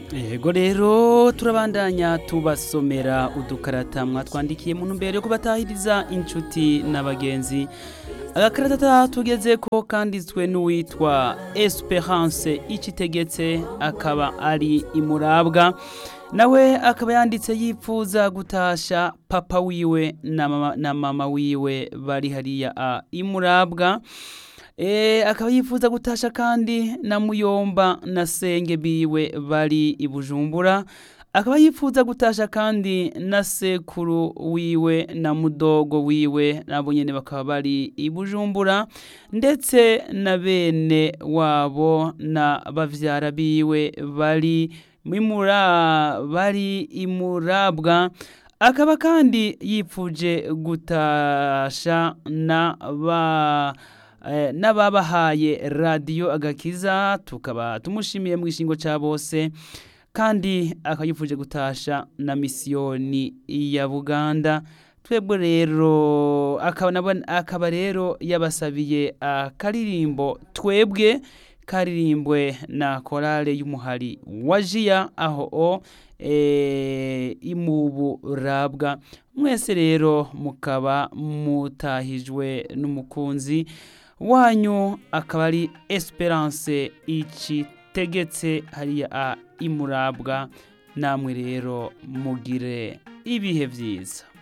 yego rero turabandanya tubasomera udukarata mwatwandikiye mu ntumbero yo kubatahiriza inshuti n'abagenzi agakarata tugeze ko kanditswe n'uwitwa esperance ikitegetse akaba ari imurabwa nawe akaba yanditse yipfuza gutasha papa wiwe na mama, na mama wiwe bari hariya a imurabwa e, akaba yifuza gutasha kandi na muyomba na senge biwe bari i bujumbura akaba yifuza gutasha kandi na sekuru wiwe na mudogo wiwe nabo nyene bakaba bari i bujumbura ndetse na bene wabo na bavyara biwe bari mimura bari imurabwa akaba kandi yipfuje gutasha na ba eh, n'ababahaye radiyo agakiza tukaba tumushimiye mu gishingo cya bose kandi akayifuje gutasha na misiyoni ya buganda twebwe rero akaba nabo- akaba rero yabasabiye akaririmbo twebwe karirimbwe na korale y'umuhari wa jiya aho o e, imubu rabwa mwese rero mukaba mutahijwe n'umukunzi wanyu akaba ari esperance ikitegetse hariya a imurabwa namwe rero mugire ibihe byiza